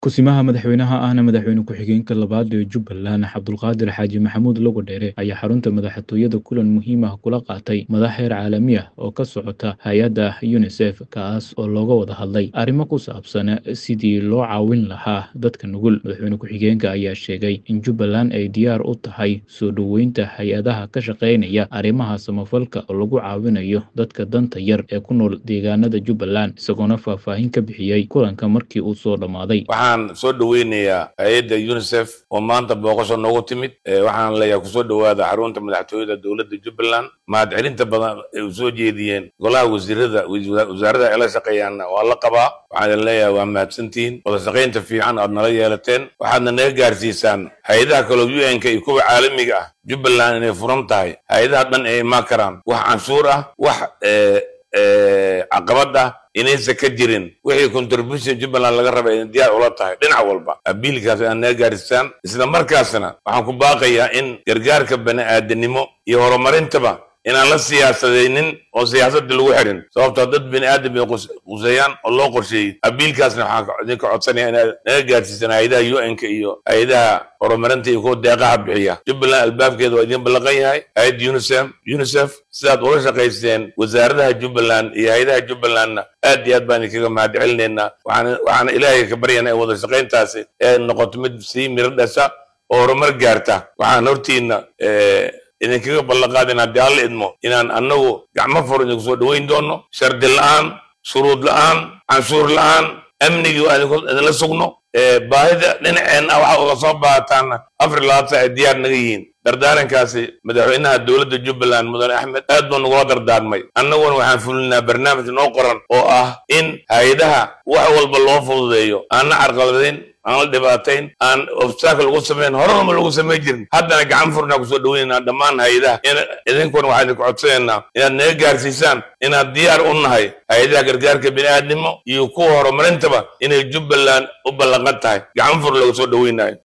Ku-simaha madaxweynaha ahna madaxweyne ku-xigeenka labaad ee Jubbaland Cabdulqaadir Xaaji Maxamuud Logodheere ayaa xarunta madaxtooyada kulan muhiim ah kula qaatay madax heer caalami ah oo ka socota hay-adda UNICEF kaas oo looga wada hadlay arrimo ku saabsan sidii loo caawin lahaa dadka nugul madaxweyne ku-xigeenka ayaa sheegay in Jubbaland ay diyaar u tahay soo dhoweynta hay-adaha ka shaqeynaya arrimaha samafalka oo lagu caawinayo dadka danta yar ee ku nool deegaanada Jubbaland isagoona faahfaahin ka bixiyey kulanka markii uu soo dhammaaday waxaan soo dhoweynayaa hay-adda unicef oo maanta booqasho noogu timid waxaan leeyahay kusoo dhowaada xarunta madaxtooyada dowladda jubbaland mahadcelinta badan ay u soo jeediyeen golaha wasiirada wasaarada ay la shaqeeyaanna waa la qabaa waxaan idin leeyahay waa mahadsantihiin wada shaqaynta fiican aad nala yeelateen waxaadna naga gaarsiisaan hay-adaha kaloo u n-ka iyo kuwa caalamiga ah jubbaland inay furan tahay hay-adaha dhan ay imaan karaan wax canshuur ah wax caqabad ah inaysan ka jirin wixii contribution jubbaland laga raba inay diyaar ula tahay dhinac walba abiilkaas inaad naga gaarisaan isla markaasna waxaan ku baaqayaa in gargaarka bani aadanimo iyo horumarintaba inaan la siyaasadaynin oo siyaasadda lagu xirin sababtoo dad bini aadam bay quseeyaan oo loo qorsheeyey abiilkaasna waxaan idinka codsanaya inaad naga gaarsiisaan hay-adaha u n-ka iyo hay-adaha horumarinta iyo kuwa deeqaha bixiya jubbaland albaabkeeda waa idin ballaqan yahay hay-adda unicef unicef sidaad ula shaqaysteen wasaaradaha jubbaland iyo hay-adaha jubbalandna aad iyo aad baan idinkaga mahad celinaynaa waxaana ilaahay ka baryanaa in wada shaqayntaasi ee noqoto mid sii miro dhasha oo horumar gaarta waxaan hortiina idinkaga ballanqaad inaan dee alla idmo inaan annagu gacmo fur idinku soo dhoweyn doono shardi la-aan shuruud la-aan canshuur la-aan amnigii waa idinla sugno baahida dhinaceenna waxa uga soo baahataana afar labaatan ay diyaar naga yihiin dardaarankaasi madaxweynaha dowladda jubbaland mudane axmed aad buu nagula dardaarmay annaguna waxaan fulinaa barnaamij noo qoran oo ah in hay-adaha wax walba loo fududeeyo aanna carqaladayn aan la dhibaatayn aan obstacle lagu samayn horarma lagu samayn jirin haddana gacan furnaa kusoo dhoweynaynaa dhammaan hay-adaha idinkuna waxaan idinku codsanaynaa inaad naga gaarsiisaan inaad diyaar u nahay hay-adaha gargaarka bini'aadnimo iyo kuwa horumarintaba inay jubbaland u ballanqan tahay gacan fur laga soo dhoweynayo